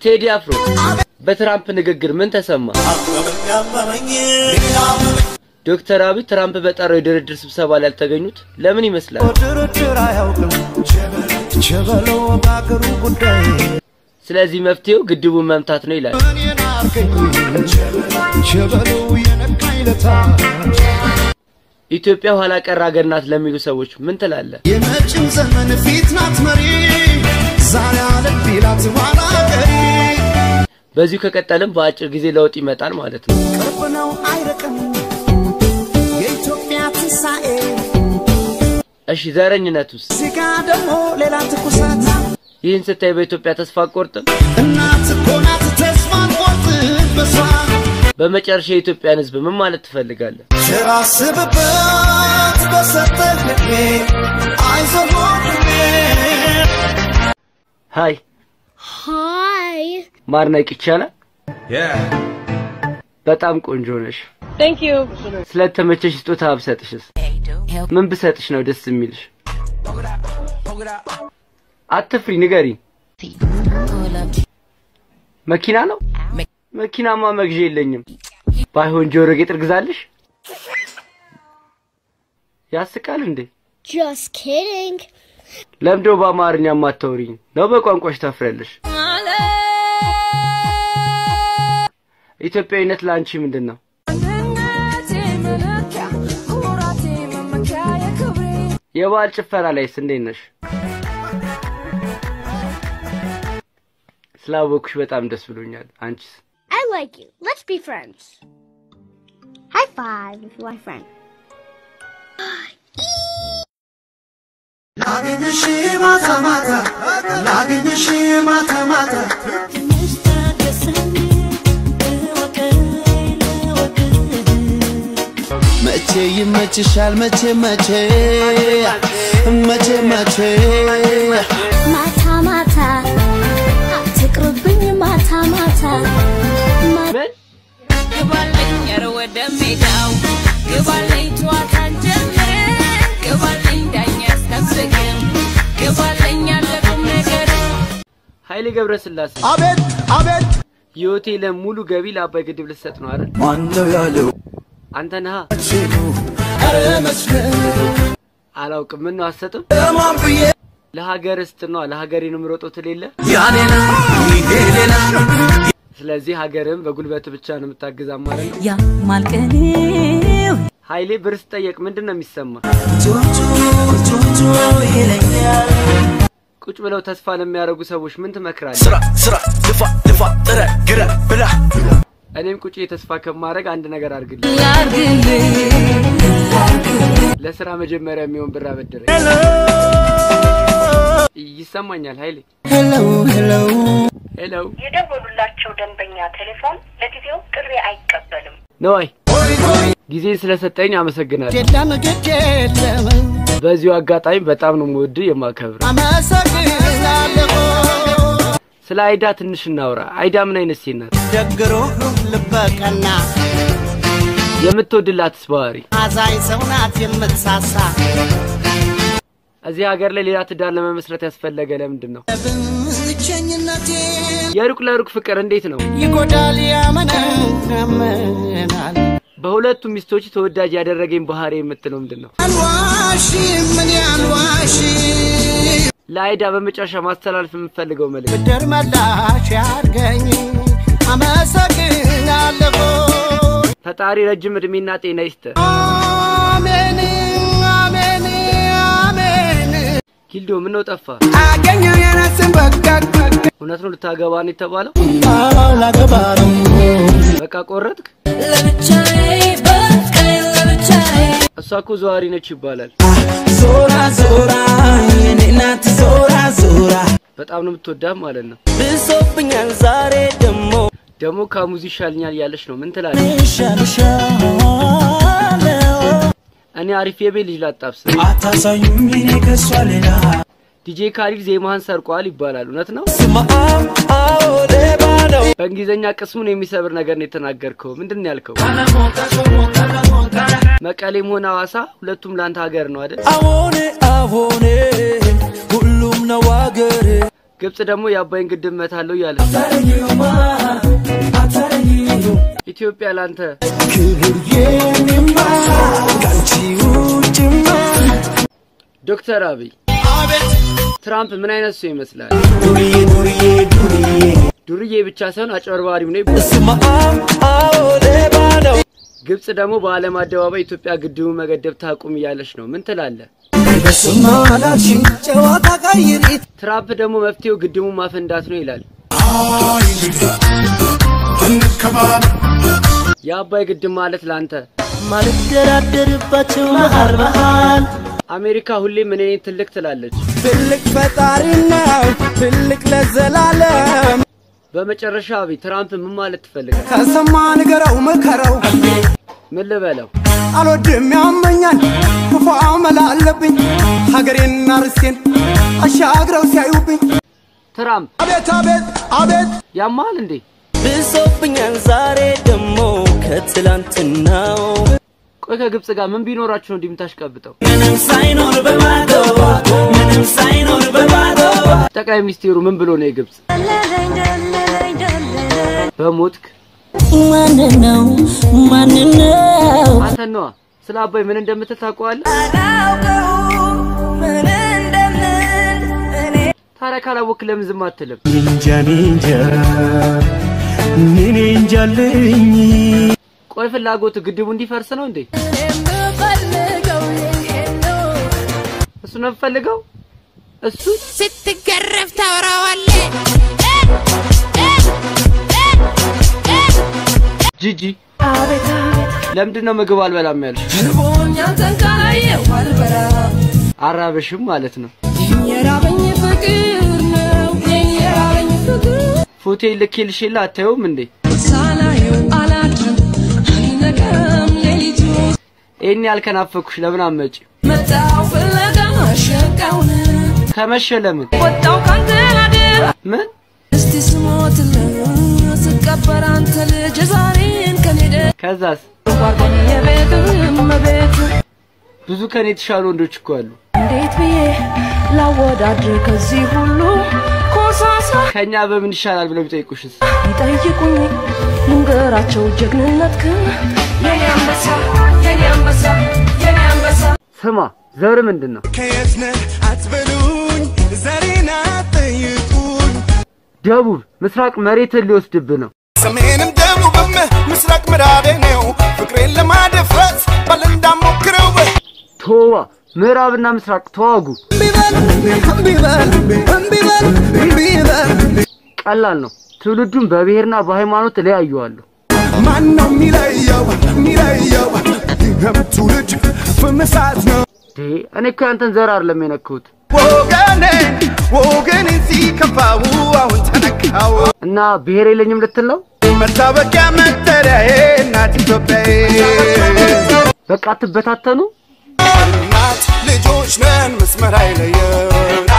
ቴዲ አፍሮ በትራምፕ ንግግር ምን ተሰማ? ዶክተር አብይ ትራምፕ በጠራው የድርድር ስብሰባ ላይ ያልተገኙት ለምን ይመስላል? ድርድር አያውቅም ቸበለው በአገሩ ጉዳይ ስለዚህ መፍትሄው ግድቡን መምታት ነው ይላል። እኔን አርገኝ ቸበለው የነካኝ ለታ ኢትዮጵያ ኋላ ቀር ሀገር ናት ለሚሉ ሰዎች ምን ትላለህ? የመጪው ዘመን ፊት ናት መሪ ዛሬ አለም ቢላት ኋላ ቀሪ በዚሁ ከቀጠልም በአጭር ጊዜ ለውጥ ይመጣል ማለት ነው። ቅርብ ነው አይርቅም የኢትዮጵያ ትንሣኤ እሺ ዘረኝነቱስ? እዚጋ ደግሞ ሌላ ትኩሳት ይህን ስታይ በኢትዮጵያ ተስፋ አትቆርጥም? እናት እኮ ናት ተስፋ ቆርጥ በሷ በመጨረሻ የኢትዮጵያን ሕዝብ ምን ማለት ትፈልጋለህ? ቸር አስብበት በሰጠህ ዕድሜ አይዞህ ወንድሜ ሀይ Hi. ማድነቅ ይቻላል? በጣም ቆንጆ ነሽ። Thank you. ስለተመቸሽ ስጦታ ብሰጥሽስ? ምን ብሰጥሽ ነው ደስ የሚልሽ? አትፍሪ፣ ንገሪ። መኪና ነው? መኪናማ መግዣ የለኝም። ባይሆን ጆሮ ጌጥ እርግዛልሽ? ያስቃል እንዴ? Just kidding. ለምዶ በአማርኛ ማታወሪኝ ነው? በቋንቋሽ ታፍሪያለሽ? ኢትዮጵያዊነት ለአንቺ ምንድን ነው? የበዓል ጭፈራ ላይስ እንዴት ነሽ? ስላወኩሽ በጣም ደስ ብሎኛል። አንቺስ? I like you. Let's be friends. High five if you want a friend. ላግኝሽ ማታ ማታ ላግኝሽ ማታ ማታ መቼ ይመችሻል መቼ መቼ መቼ መቼ ማታ ማታ አትቅርብኝ ማታ ማታ ማ- ምን? ግባለኝ ኧረ ወደ ሜዳው ግባለኝ ጨዋታን ጀምር ግባለኝ ዳኛ ያስጠብቅም ግባለኝ ያለ ቁም ነገር ኃይሌ ገብረስላሴ አቤት አቤት የሆቴልን ሙሉ ገቢ ለአባይ ግድብ ልትሰጥ ነው አይደል? ማነው ያለው አንተ ነሃ። ኧረ መስገን አላውቅም። ምን ነው አትሰጥም? ለማን ብዬ ለሀገር ስጥ ነው ለሀገሬ ነው የምሮጠው ትል የለ። ያኔና ይሄ ሌላ ስለዚህ ሀገርም በጉልበት ብቻ ነው የምታግዛ ማለት ነው። ያማልቀኔው ኃይሌ ብር ስጠየቅ ምንድን ነው የሚሰማ? ቱቱ ቱቱ ይለኛል ቁጭ ብለው ተስፋ ለሚያደርጉ ሰዎች ምን ትመክራለህ? ስራ ስራ ልፋ ልፋ ጥረ ግረ ብላ እኔም ቁጭ ተስፋ ከማድረግ አንድ ነገር አድርግልኝ። ለስራ መጀመሪያ የሚሆን ብር አበድረኝ። ይሰማኛል ኃይሌ። ሄሎ ሄሎ ሄሎ የደወሉላቸው ደንበኛ ቴሌፎን ለጊዜው ጥሪ አይቀበልም። ነዋይ ጊዜን ስለሰጠኝ አመሰግናለሁ። የለም ግድ የለም በዚሁ አጋጣሚ በጣም ነው የምወድ የማከብር። አመሰግናለሁ ስለ አይዳ ትንሽ እናውራ። አይዳ ምን አይነት ሴት ናት? ደግሮ ልበቀና የምትወድላትስ ባህሪ? አዛኝ ሰው ናት የምትሳሳ እዚህ ሀገር ላይ ሌላ ትዳር ለመመስረት ያስፈለገ ለምንድን ነው? ብቸኝነቴ የሩቅ ለሩቅ ፍቅር እንዴት ነው? ይጎዳል ያመናል በሁለቱ ሚስቶች ተወዳጅ ያደረገኝ ባህሪ የምትለው ምንድን ነው? አልዋሽ ምን ያልዋሽ ለአይዳ በመጨረሻ ማስተላለፍ የምፈልገው መልእክት ብድር መላሽ ያርገኝ አመሰግናለሁ ፈጣሪ ረጅም እድሜና ጤና ይስጥ። አሜን አሜን አሜን ኪልዶ ምነው ጠፋ? አገኘው የራስን በቃ እውነት ነው ልታገባ ነው የተባለው? አላገባ ነው በቃ ቆረጥክ? ለብቻዬ በቃኝ ለብቻዬ እሷ እኮ ዘዋሪ ነች ይባላል። ዞራ ዞራ የኔ ናት ዞራ ዞራ በጣም ነው የምትወዳት ማለት ነው። ብሶብኛል ዛሬ ደሞ ደግሞ ከሙዚ ይሻልኛል እያለች ነው። ምን ትላለች? ሻልሻለው እኔ አሪፍ የቤት ልጅ ላጣብስ። አታሳዩኝ እኔ ከሷ ሌላ ዲጄ ካሊድ ዜማህን ሰርቋል ይባላል። እውነት ነው? ስማም አዎ ሌባ ነው በእንግሊዝኛ ቅስሙን የሚሰብር ነገር ነው የተናገርከው። ምንድን ነው ያልከው? መቀሌም ሆነ ሐዋሳ ሁለቱም ለአንተ ሀገር ነው አይደል? አዎኔ አዎኔ ሁሉም ነው አገሬ ግብጽ ደግሞ የአባይን ግድብ መታለው እያለ ኢትዮጵያ ላንተ ክብር የኔማ ካንቺ ውጭማ ዶክተር አብይ አቤት ትራምፕ ምን አይነት ሰው ይመስላል? ዱርዬ ዱርዬ ዱርዬ ዱርዬ ብቻ ሳይሆን አጭበርባሪም ነው ይባላል። ስማ አዎ ሌባ ነው ግብጽ ደግሞ በዓለም አደባባይ ኢትዮጵያ ግድቡን መገደብ ታቁም እያለች ነው። ምን ትላለህ? በስማ አላልሽኝ ጨዋታ ቀይሪ ትራምፕ ደግሞ መፍትሄው ግድቡን ማፈንዳት ነው ይላል። የአባይ ግድብ ማለት ላንተ ማልደራደርባቸው መሃል መሃል አሜሪካ ሁሌም እኔ ነኝ ትልቅ ትላለች። ትልቅ ፈጣሪ ነው ትልቅ ለዘላለም በመጨረሻ አብይ ትራምፕ ምን ማለት ትፈልጋል? ከሰማ ንገረው ምከረው ምን ልበለው? አልወድም ያመኛል ክፉ አመል አለብኝ ሀገሬንና ርስቴን አሻግረው ሲያዩብኝ ትራምፕ አቤት አቤት አቤት ያማል እንዴ? ብሶብኛል ዛሬ ደሞ ከትላንትናው ቆይ ከግብጽ ጋር ምን ቢኖራችሁ ነው እንዲህ የምታሽቀብጠው? ምንም ሳይኖር በባዶ ምንም ሳይኖር በባዶ ጠቅላይ ሚኒስቴሩ ምን ብሎ ነው የግብጽ በሞትክ ማን ነው ማን ነው አንተ ነዋ ስለ አባይ ምን እንደምትል ታውቀዋለህ? ታዲያ ካላወክ ለምን ዝም አትልም? ኒንጃ ኒንጃ ኒኔ እንጃልኝ ቆይ ፍላጎት ግድቡ እንዲፈርስ ነው እንዴ? እሱ ነው የምፈልገው። እሱ ስትገረፍ ታወራዋለህ። ጂጂ ለምንድን ነው ምግብ አልበላም ያልሽ? ርቦኛል ተንካላየሁ አልበላም አራበሽም ማለት ነው። የራበኝ ፍቅር ነው የራበኝ ፍቅር ፎቴ ልኬልሽ የለ አታየውም እንዴ? ሳላየው አላድርም አይነጋም ሌሊቱ ይሄን ያልከናፈኩሽ ለምን አመጪ? መጣው ፍለጋ ሸቃውን ከመሸ ለምን ወጣው ካንተ አደራ ምን እስቲ ስሞትልህ ስቀበር አንተ ልጅ ዛሬን ከኔደ ከዛስ ጓርጓኝ የቤት እመቤት ብዙ ከኔ የተሻሉ ወንዶች እኮ አሉ። እንዴት ብዬ ላወዳድር ከዚህ ሁሉ ኮሳሳ ከኛ በምን ይሻላል ብለው ቢጠይቁሽስ? ይጠይቁኝ ልንገራቸው ጀግንነትክን የኔ አንበሳ የኔ አንበሳ የኔ አንበሳ ስማ ዘር ምንድን ነው? ከየት ነህ አትበሉኝ ዘሬን አትጠይቁኝ ደቡብ ምስራቅ መሬትን ሊወስድብህ ነው። ሰሜንም ደቡብም ምስራቅ ምዕራቤ ነው ፍቅሬን ለማደፍረስ ባል እንዳሞክረው ቶባ ምዕራብና ምስራቅ ተዋጉ። እምቢበል እምቢበል እምቢበል እምቢበል ቀላል ነው። ትውልዱን በብሔርና በሃይማኖት እለያየዋለሁ። ማን ነው የሚለየው የሚለየው ይህም ትውልድ ፍምሳት ነው ዴ እኔ እኮ ያንተን ዘር አይደለም የነካሁት ወገኔ ወገኔ ሲከፋው አሁን ተነካው እና ብሔር የለኝም ልትል ነው? መታወቂያ መጠሪያዬ እናት ኢትዮጵያዬ በቃ አትበታተኑ። እናት ልጆች ነን መስመር አይለየን